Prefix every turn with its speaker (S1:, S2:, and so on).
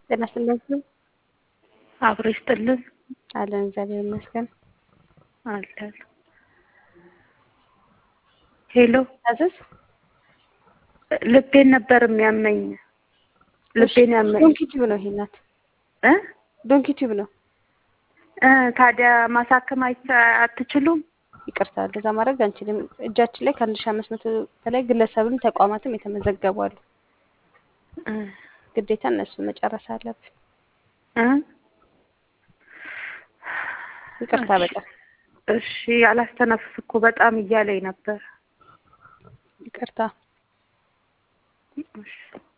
S1: ጤና ይስጥልን።
S2: አብሮ ይስጥልን
S1: አለን እግዚአብሔር ይመስገን።
S2: አለን። ሄሎ
S1: አዘዝ
S2: ልቤን ነበር የሚያመኝ። ልቤን ያመኝ
S1: ዶንኪ ቲዩብ ነው ይሄ ናት።
S2: እ
S1: ዶንኪ ቲዩብ ነው።
S2: እ ታዲያ ማሳከም አይቻ- አትችሉም?
S1: ይቅርታ እንደዛ ማድረግ አንችልም። እጃችን ላይ ከአንድ ሺህ አምስት መቶ በላይ ግለሰብም ተቋማትም የተመዘገቡ አሉ።
S2: እ
S1: ግዴታ እነሱ መጨረስ አለብን።
S2: እ
S1: ይቅርታ በጣም
S2: እሺ አላስተነፍስ እኮ በጣም እያለኝ ነበር።
S1: ይቅርታ።
S2: እሺ